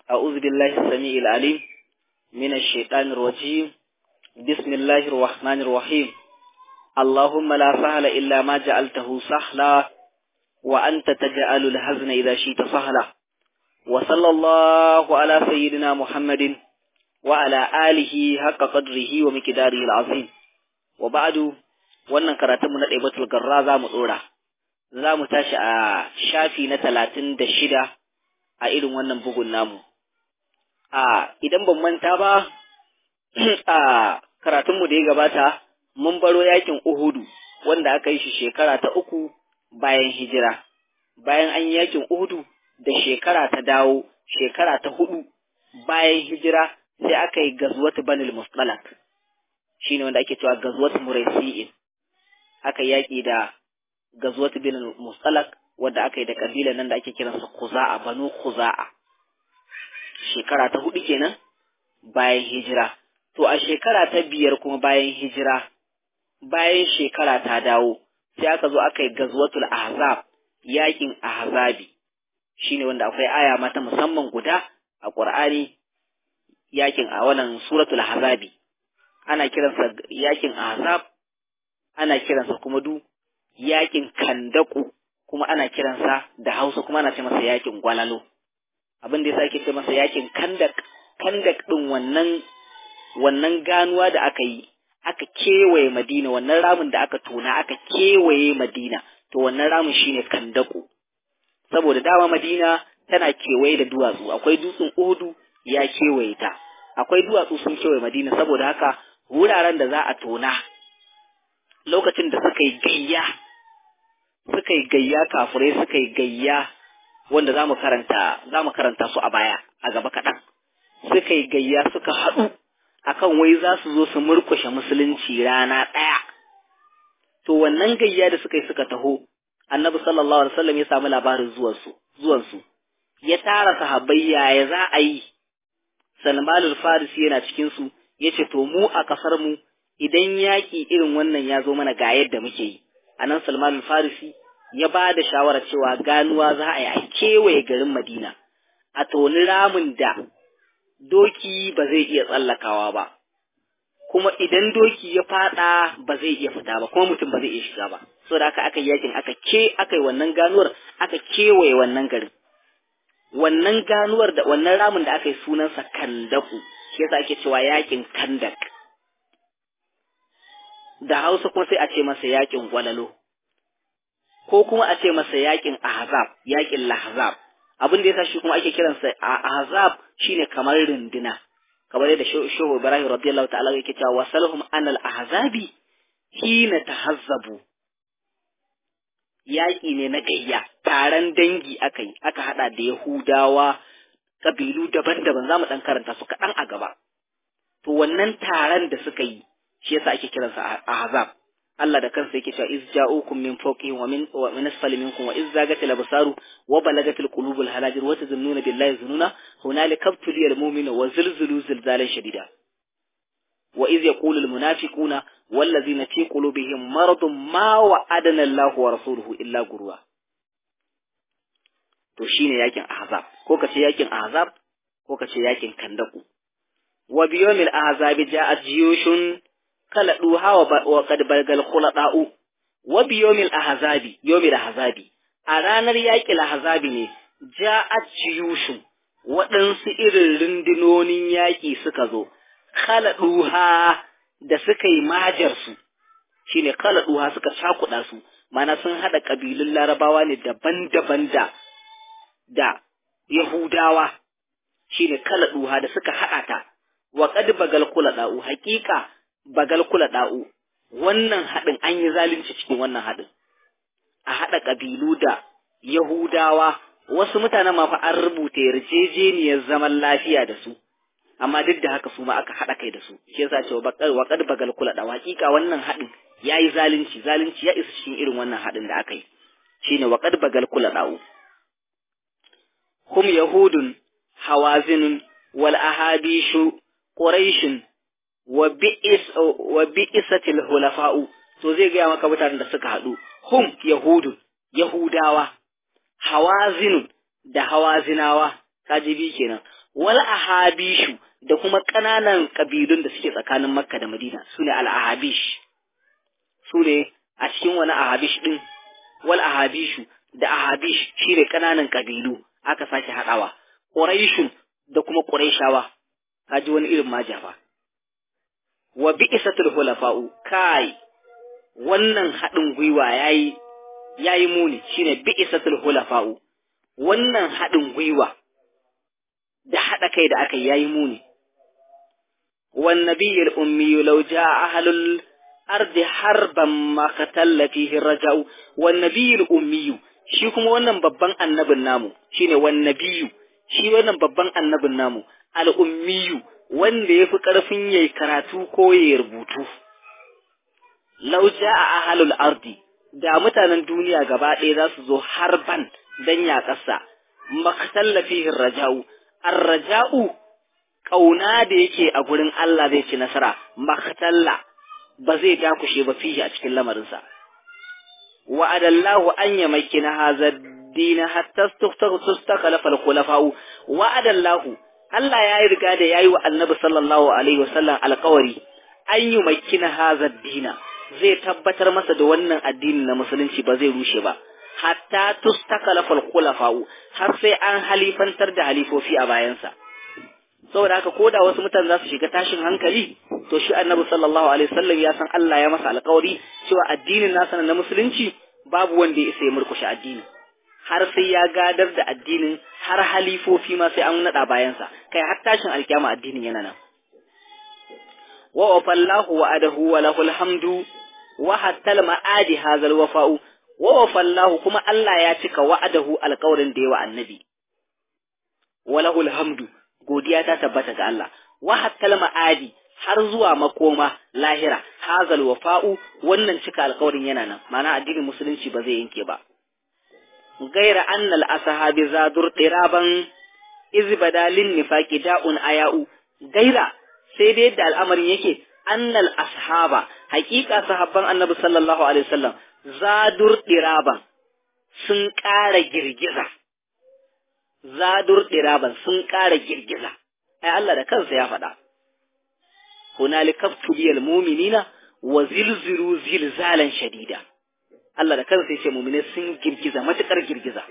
أعوذ بالله السميع العليم من الشيطان الرجيم بسم الله الرحمن الرحيم اللهم لا سهل إلا ما جعلته سهلا وأنت تجعل الحزن إذا شئت سهلا وصلى الله على سيدنا محمد وعلى آله حق قدره ومقداره العظيم وبعد wannan karatunmu na ɗaibatul garra za mu ɗora za mu tashi a shafi na talatin da shida a irin wannan bugun namu a idan ban manta ba a karatunmu da ya gabata mun baro yakin uhudu wanda aka yi shi shekara ta uku bayan hijira bayan an yi yakin uhudu da shekara ta dawo shekara ta hudu bayan hijira sai aka yi gazwatu banil mustalak shine wanda ake cewa gazwatu muraisi'in aka yaƙi da gazwatu bin mustalak wanda aka yi da kabilan nan da ake kiransa kuza'a banu kuza'a shekara ta hudu kenan bayan hijira to a shekara ta biyar kuma bayan hijira bayan shekara ta dawo sai aka zo aka yi gazwatul ahzab yaƙin ahzabi shine wanda akwai aya mata musamman guda a qur'ani yaƙin a wannan suratul ahzabi ana kiransa yaƙin ahzab ana kiransa kuma du yakin kandaku kuma ana kiransa da hausa kuma ana ce masa yakin gwalalo abin da yasa ake ce masa yakin kandak kandak din wannan wannan ganuwa da aka yi aka kewaye madina wannan ramin da aka tona aka kewaye madina to wannan ramin shine kandaku saboda dama madina tana kewaye da duwatsu akwai dutsen uhudu ya kewaye ta akwai duwatsu sun kewaye madina saboda haka wuraren da za a tona lokacin da suka yi gayya suka yi gayya kafurai suka yi gayya wanda za mu karanta za mu karanta su a baya a gaba kaɗan suka yi gayya suka haɗu akan wai za su zo su murkushe musulunci rana ɗaya to wannan gayya da suka yi suka taho annabi sallallahu alaihi wasallam ya samu labarin zuwansu zuwansu ya tara sahabbai yaya za a yi salmanul farisi yana cikin su yace to mu a kasar mu idan yaƙi irin wannan ya zo mana ga yadda muke yi a nan salman farisi ya ba da shawarar cewa ganuwa za a yi a kewaye garin madina a toni ramin da doki ba zai iya tsallakawa ba kuma idan doki ya fada ba zai iya fita ba kuma mutum ba zai iya shiga ba so da aka aka yakin aka ke aka yi wannan ganuwar aka kewaye wannan garin wannan ganuwar da wannan ramin da aka yi sunansa kandaku shi yasa ake cewa yakin kandak da Hausa kuma sai a ce masa yakin gwalalo ko kuma a ce masa yakin ahzab yakin lahzab abin da yasa shi kuma ake kiransa ahzab shine kamar runduna kamar yadda shehu Ibrahim radiyallahu ta'ala yake cewa wasalhum anal ahzabi hina tahazzabu yaƙi ne na gayya taron dangi aka yi aka hada da Yahudawa kabilu daban-daban za mu ɗan karanta su kaɗan a gaba to wannan taron da suka yi shi yasa ake kiransa ahzab Allah da kansa yake cewa iz ja'ukum min fawqihim wa min wa min asfali minkum wa iz zagatil absaru wa balagatil qulubul halajir wa tazunnuna billahi zununa hunalika ibtuliyal mu'minu wa zilzilu zilzalan shadida wa iz yaqulu al munafiquna wallazina fi qulubihim maradun ma wa'adana Allah wa rasuluhu illa gurwa to shine yakin ahzab ko kace yakin ahzab ko kace yakin kandaku wa biyomil ahzabi ja'at jiyushun kala duha wa qad balgal khulada'u wa biyomil ahzabi yomil ahzabi a ranar yaƙil ahzabi ne ja'at jiyushun waɗansu irin rundunonin yaƙi suka zo kala duha da suka yi majar su shine kala duha suka cakuɗa su mana sun haɗa ƙabilun larabawa ne daban-daban da da yahudawa shine kala duha da suka haɗa ta wa qad bagal kula da'u haqiqa bagal kula da'u wannan hadin an yi zalunci cikin wannan hadin a hada kabilu da yahudawa wasu mutanen ma fa an rubuta yarjejeniyar zaman lafiya da su amma duk da haka su ma aka hada kai da su shi yasa cewa bakal wa qad bagal kula da'u haqiqa wannan hadin yayi zalunci zalunci ya isa cikin irin wannan hadin da aka yi shine wa qad bagal kula da'u hum yahudun hawazinun wal ahabishu Quraishin wa bi'is wa bi'isatil hulafa'u to zai gaya maka mutanen da suka haɗu hum yahudu yahudawa hawazin da hawazinawa kaji bi kenan wal ahabishu da kuma ƙananan ƙabilun da suke tsakanin makka da madina su ne al-ahabish su ne a cikin wani ahabish ɗin wal ahabishu da ahabish shi ne ƙananan ƙabilu aka sake haɗawa ƙuraishun da kuma ƙuraishawa kaji wani irin majafa wa bi'isatul hulafa'u kai wannan haɗin gwiwa yayi yayi muni shine bi'isatul hulafa'u wannan haɗin gwiwa da haɗa kai da aka yayi muni wan nabiyul ummi law jaa ahlul ardi harban ma qatalla fihi raja'u wan nabiyul ummi shi kuma wannan babban annabin namu shine wan nabiyyu shi wannan babban annabin namu al ummiyu wanda yafi karfin yayi karatu ko yayi rubutu law jaa ahlul ardi da mutanen duniya gaba ɗaya za su zo harban dan ya ƙasa maktalla fihi raja'u ar-raja'u kauna da yake a gurin Allah zai ci nasara maktalla ba zai dakushe ba fihi a cikin lamarinsa wa adallahu an yamakina hadha dina hatta tustakhlafa al-khulafa'u wa adallahu Allah ya yi riga da yayi wa Annabi sallallahu alaihi wasallam alƙawari an yi makina hadha dina zai tabbatar masa da wannan addini na musulunci ba zai rushe ba hatta tustakhlafa al-khulafa'u har sai an halifantar da halifofi a bayansa saboda haka ko da wasu mutane za su shiga tashin hankali to shi annabi sallallahu alaihi wasallam ya san Allah ya masa alƙawari cewa addinin nasa na musulunci babu wanda ya isa ya murkushe addini har sai ya gadar da addinin har halifofi ma sai an nada bayansa kai har tashin alkiyama addinin yana nan wa wafallahu wa adahu wa lahul hamdu wa hatta ma'adi hazal wafa'u wa wafallahu kuma Allah ya cika wa'adahu alƙawarin da yawa annabi wa lahul hamdu godiya ta tabbata ga Allah wa hatta ma'adi har zuwa makoma lahira hazal wafa'u wannan cika alƙawarin yana nan ma'ana addinin musulunci ba zai yanke ba gaira annal ashabi zadur diraban iz badalin nifaqi da'un aya'u gaira sai dai yadda al'amarin yake annal ashaba haƙiƙa sahabban annabi sallallahu alaihi wasallam zadur diraban sun ƙara girgiza zadur diraban sun ƙara girgiza ai Allah da kansa ya faɗa hunalika tuliyal mu'minina wa zilzilu zilzalan shadida Allah da kansa yace mu'mine sun girgiza matukar girgiza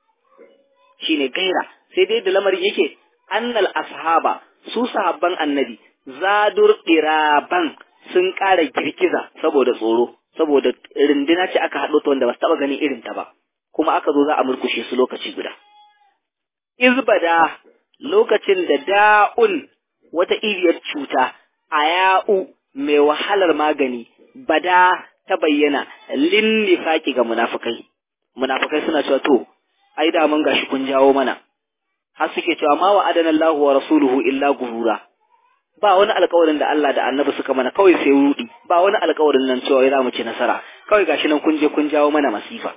shine gaira sai dai da lamarin yake annal ashaba su sahabban annabi zadur diraban sun ƙara girgiza saboda tsoro saboda rindina ce aka haɗo ta wanda ba su taɓa ganin irin ta ba kuma aka zo za a murkushe su lokaci guda izbada lokacin da da'un wata iriyar cuta a ya'u mai wahalar magani bada ta bayyana linnifaki ga munafukai munafukai suna cewa to ai da mun gashi kun jawo mana har suke cewa ma wa adana Allahu wa rasuluhu illa gurura ba wani alƙawarin da Allah da Annabi suka mana kawai sai rudi ba wani alƙawarin nan cewa za mu ci nasara kawai gashi nan kun je kun jawo mana masifa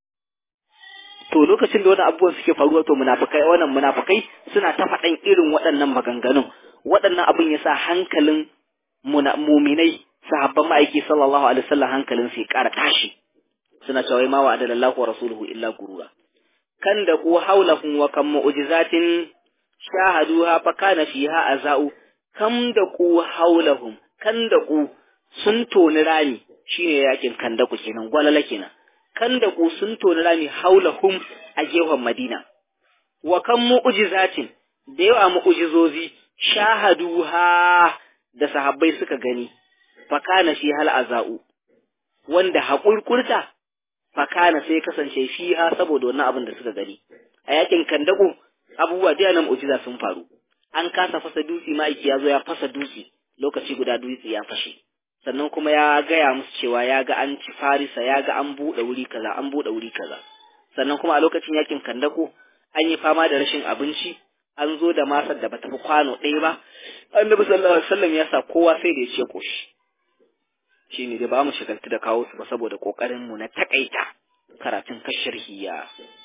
to lokacin da wani abubuwan suke faruwa to munafukai wannan munafukai suna ta faɗan irin waɗannan maganganun waɗannan abin ya sa hankalin muminai sahabban ma'aiki sallallahu alaihi wasallam hankalin su ya ƙara tashi suna cewa ma wa adalallahu wa rasuluhu illa gurura kan da ku haulahum wa kam mu'jizatin shahaduha fa kana fiha azau kam da ku haulahum kan da ku sun toni rami shine yakin kan da ku kenan gwalala kenan kan da ku sun toni rami haulahum a gefen Madina wa kan mu'jizatin da yawa mu'jizozi shahaduha da sahabbai suka gani fakana shi hal azau wanda haƙurƙurta fakana sai kasance fiha saboda wannan abin da suka gani a yakin kandago abubuwa da nan mu'jiza sun faru an kasa fasa dutse ma'aiki ya zo ya fasa dutse lokaci guda dutse ya fashe sannan kuma ya gaya musu cewa ya ga an ci farisa ya ga an buɗe wuri kaza an buɗe wuri kaza sannan kuma a lokacin yakin kandako an yi fama da rashin abinci an zo da masar da bata fi kwano ɗaya ba annabi sallallahu alaihi wasallam ya sa kowa sai da ya ce koshi shi ne da ba mu shigaltu da kawo su ba saboda kokarin mu na takaita karatun kashirhi ya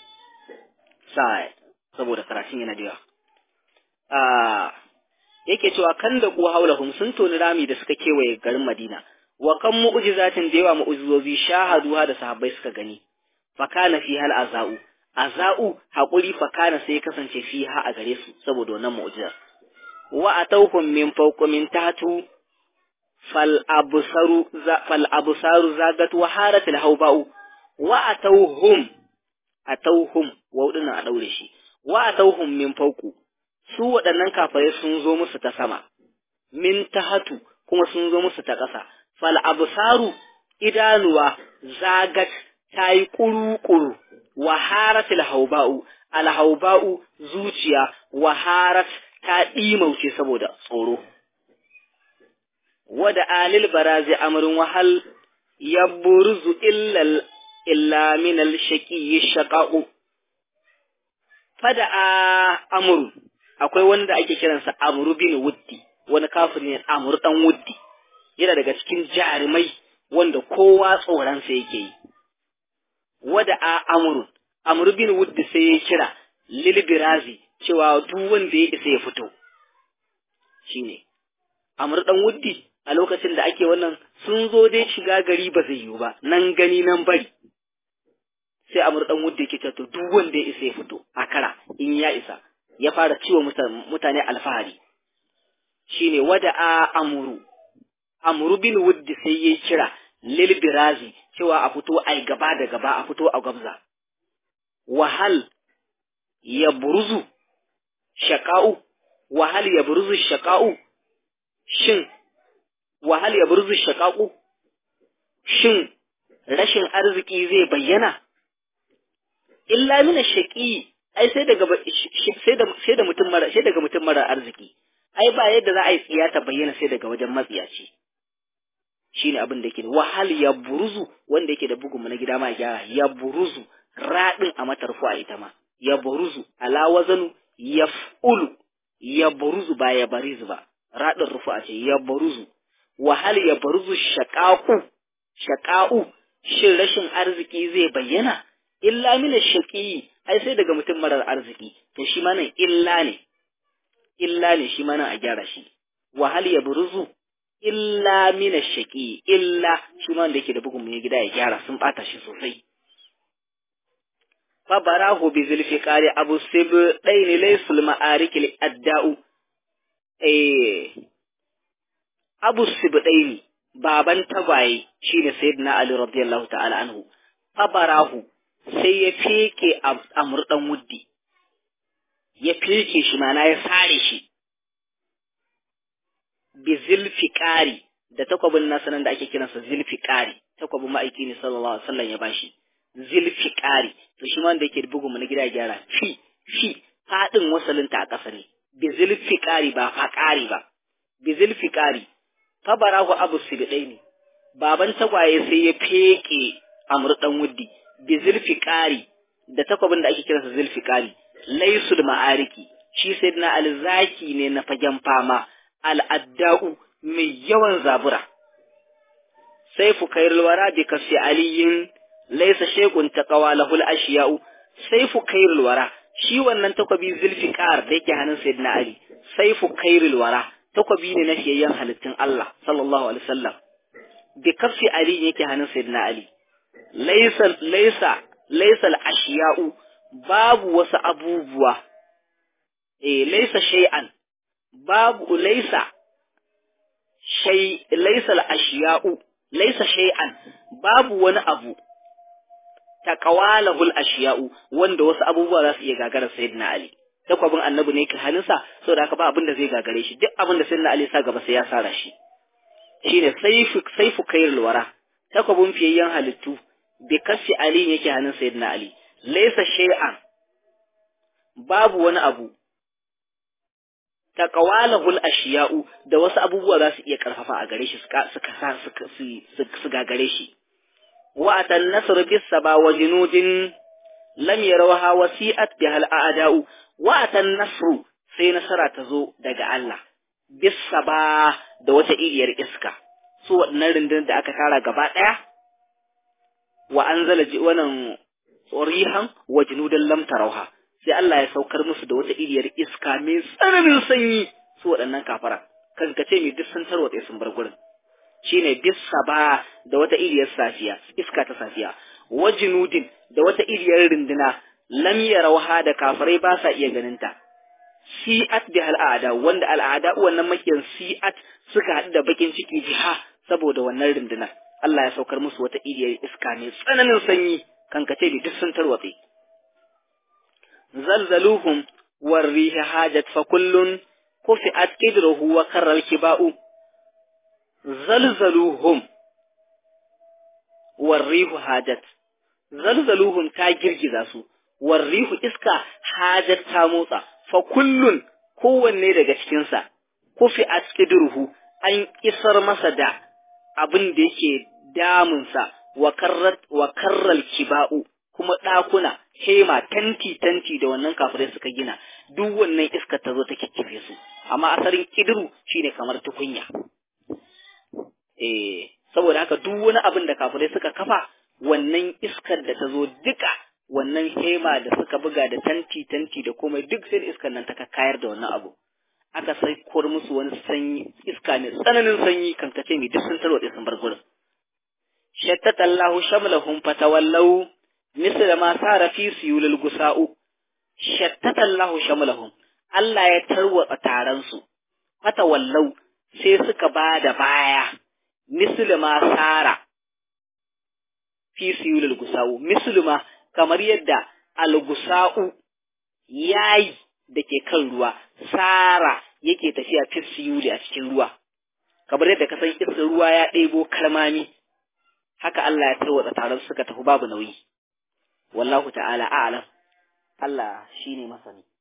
sa saboda karatun yana da yawa a yake cewa kan da kuwa haulahum sun toni rami da suka kewaye garin Madina wa kan mu'jizatin da yawa mu'jizozi shahaduha da sahabbai suka gani fa kana fi hal azau azau haƙuri fakana sai ya kasance fiha a gare su saboda wannan mu'jizar wa atawhum min fawqi min tahtu fal absaru fal absaru zagat wa harat al hawba'u wa atawhum atawhum wa a daure shi wa atawhum min fawqu su waɗannan kafirai sun zo musu ta sama min tahatu kuma sun zo musu ta ƙasa fal absaru idanuwa zagat tayi kuru-kuru wa haratil hauba'u al hauba'u zuciya wa harat ta ɗimauce saboda tsoro wada alil barazi amrun wahal yaburzu illa illa min al shaqi shaqa'u fada amru akwai wanda ake kiransa amru bin wuddi wani kafiri ne amru dan wuddi yana daga cikin jarumai wanda kowa tsoronsa yake yi wada a amru amru bin wuddi sai ya kira lil birazi cewa duk wanda ya isa ya fito shine amru dan wuddi a lokacin da ake wannan sun zo dai shiga gari ba zai yiwu ba nan gani nan bari sai amur dan wudda yake to duk wanda ya isa ya fito a kara in ya isa ya fara ciwo mutane alfahari shine wada a amuru amuru bin wuddi sai ya kira lil birazi cewa a fito ai gaba da gaba a fito a gabza wahal ya buruzu shaqa'u wahal ya buruzu shaqa'u shin wahal ya buruzu shaqa'u shin rashin arziki zai bayyana illa mina shaqi ai sai daga sai da sai da mutum mara sai daga mutum mara arziki ai ba yadda za a yi tsiya ta bayyana sai daga wajen matsiyaci shine abin da yake da wahal ya buruzu wanda yake da bugun na gida ma gyara ya buruzu radin a matarfu a ita ma ya buruzu ala wazanu yaf'ulu ya buruzu ba ya barizu ba radin rufu a ce ya buruzu wahal ya buruzu shaqaqu shaqa'u shin rashin arziki zai bayyana illa mina shaqi ai sai daga mutum marar arziki to shi ma nan illa ne illa ne shi ma nan a gyara shi wahal ya buruzu illa mina shaqi illa shi ma wanda yake da bugun mai gida ya gyara sun bata shi sosai fa barahu bi zulfi qari abu sib daini laysul ma'arikil adda'u eh abu sib daini baban tagwaye shine sayyidina ali radiyallahu ta'ala anhu fa barahu sai ya feke a murdan wuddi ya feke shi mana ya sare shi bi zilfiqari da takwabin nasa nan da ake kiransa zilfiqari takwabin ma'aiki ne sallallahu alaihi wasallam ya bashi zilfiqari to shi ma wanda yake bugun mu na gida gyara fi fi fadin wasalin ta a ƙasa ne bi zilfiqari ba faqari ba bi zilfiqari fa barahu abu sibidaini baban tagwaye sai ya feke amur dan wuddi bi zilfiqari da takwabin da ake kiransa zilfiqari laysul ma'ariki shi sayyidina alzaki ne na fagen fama al'adda'u mai yawan zabura. Sai fu kairul wara bi kasi aliyin laisa shekun ta kawa lahul ashiya'u sai fu kairul wara shi wannan takwabi zulfiqar da yake hannun sayyidina Ali sai fu kairul wara takwabi ne na fiyayyen halittun Allah sallallahu alaihi wasallam bi kasi ali yake hannun sayyidina Ali laisa laisa laisa al-ashiya'u babu wasu abubuwa eh laisa shay'an babu laisa shay laisa al-ashiya'u laisa shay'an babu wani abu taqawalahul ashiya'u wanda wasu abubuwa za su iya gagarar sayyidina ali takwabin annabi ne ka halinsa saboda haka ba abin da zai gagare shi duk abin da sayyidina ali sa gaba sai ya sara shi shine saifu saifu kairul wara takwabin fiyayyen halittu bi kasi ali yake hannun sayyidina ali laisa shay'an babu wani abu taqawalahul ashiya'u da wasu abubuwa za su iya karfafa a gare shi suka suka su gagare shi wa atan nasr bis saba wa junudin lam yarawha wasi'at bihal a'da'u wa atan nasru sai nasara ta zo daga Allah bis saba da wata iriyar iska su waɗannan rundunar da aka tara gaba ɗaya wa anzala wannan rihan wa junudan lam tarawha sai Allah ya saukar musu da wata iriyar iska mai tsananin sanyi su waɗannan kafara kan ka ce mai duk sun tarwatse sun bar gurin shine bisa ba da wata iriyar safiya iska ta safiya wajinudin da wata iriyar rinduna lam yarawha da kafirai ba sa iya ganinta si'at bi al'ada wanda al'ada wannan makiyan si'at suka haɗu da bakin ciki jiha saboda wannan rundunar Allah ya saukar musu wata iriyar iska mai tsananin sanyi kankace da duk sun tarwatse zalzaluhum warriha hajat fa kullun kufi'at qidruhu wa karral kiba'u zalzaluhum warrihu hajat zalzaluhum ta girgiza su warrihu iska hajat ta motsa fa kullun kowanne daga cikinsa kufi askidruhu an isar masa da abin da yake damunsa wa karrat wa karral kiba'u kuma ɗakuna hema tanti tanti da wannan kafirai suka gina duk wannan iska ta zo ta kikkife su amma asalin kidru shine kamar tukunya eh saboda haka duk wani abin da kafirai suka kafa wannan iskar da ta zo duka wannan hema da suka buga da tanti tanti da komai duk sai iskar nan ta kayar da wannan abu aka sai kor musu wani sanyi iska ne tsananin sanyi kan kace mai duk sun tarwatse sun bar gurin shattata Allahu shamlahum fatawallaw misl ma sara fi siyulil gusa'u shattata Allahu shamlahum Allah ya tarwatsa taron su fatawallaw sai suka bada baya misl ma sara fi siyulil gusa'u misl ma kamar yadda al-gusa'u yayi da ke kan ruwa sara yake tafiya fisiyuli a cikin ruwa kamar yadda ka san iska ruwa ya ɗebo karmami haka Allah ya tarwatsa taron suka tafi babu nauyi wallahu ta'ala a'lam Allah shine masani